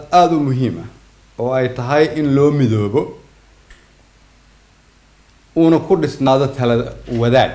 aada u muhiim ah oo ay tahay in loo midoobo uuna ku dhisnaado tala wadaag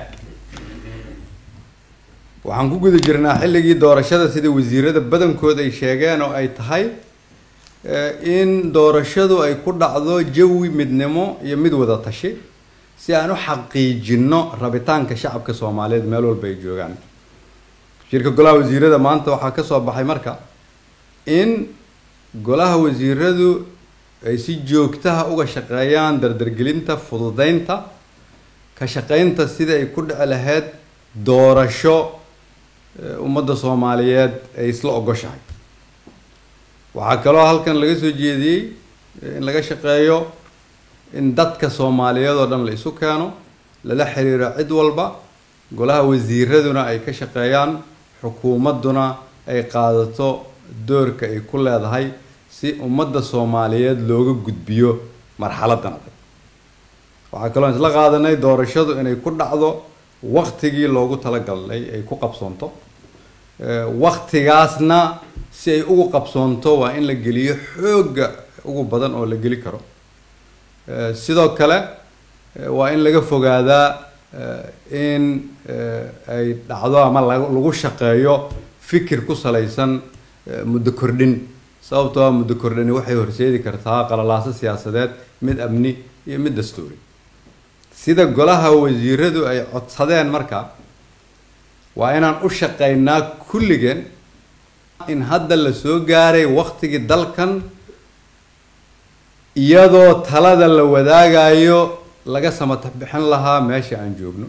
waxaan ku guda jirnaa xilligii doorashada sida wasiirada badankood ay sheegeen oo ay tahay in doorashadu ay ku dhacdo jawi midnimo iyo mid wada tashi si aan u xaqiijino rabitaanka shacabka soomaaliyeed meel walba ay joogaan shirka golaha wasiirada maanta waxaa ka soo baxay marka in golaha wasiiradu ay si joogtaha uga shaqeeyaan dardargelinta fududeynta ka shaqeynta sidii ay ku dhici lahayd doorasho ummadda soomaaliyeed ay isla ogoshahay waxaa kaloo halkan laga soo jeediyey in laga shaqeeyo in dadka soomaaliyeed oo dhan la isu keeno lala xiriiro cid walba golaha wasiiraduna ay ka shaqeeyaan xukuumadduna ay qaadato doorka ay ku leedahay si ummadda soomaaliyeed looga gudbiyo marxaladan adag waxaa kaloo isla qaadanay doorashadu inay ku dhacdo waktigii loogu talagalay ay ku qabsoonto waktigaasna si ay ugu qabsoonto waa in la geliyo xoogga ugu badan oo la geli karo sidoo kale waa in laga fogaadaa in ay dhacdo ama lagu shaqeeyo fikir ku salaysan muddo kordhin sababtoo ah muddo kordhini waxay horseedi kartaa qalalaaso siyaasadeed mid amni iyo mid dastuuri sida golaha wasiiradu ay codsadeen marka waa inaan u shaqeynaa kulligeen in hadda la soo gaaray waktigii dalkan iyadoo talada la wadaagayo laga samata bixin lahaa meesha aan joogno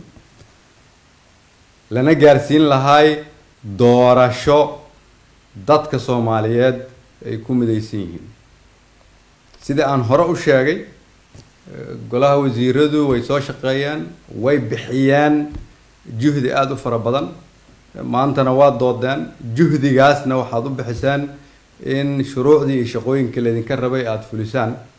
lana gaarsiin lahay doorasho dadka soomaaliyeed ay ku midaysan yihiin sida aan hore u sheegay golaha wasiiradu way soo shaqeeyeen way bixiyeen juhdi aada u fara badan maantana waa doodeen juhdigaasna waxaad u bixiseen in shuruucdii iyo shaqooyinkii laydinka rabay aada fulisaan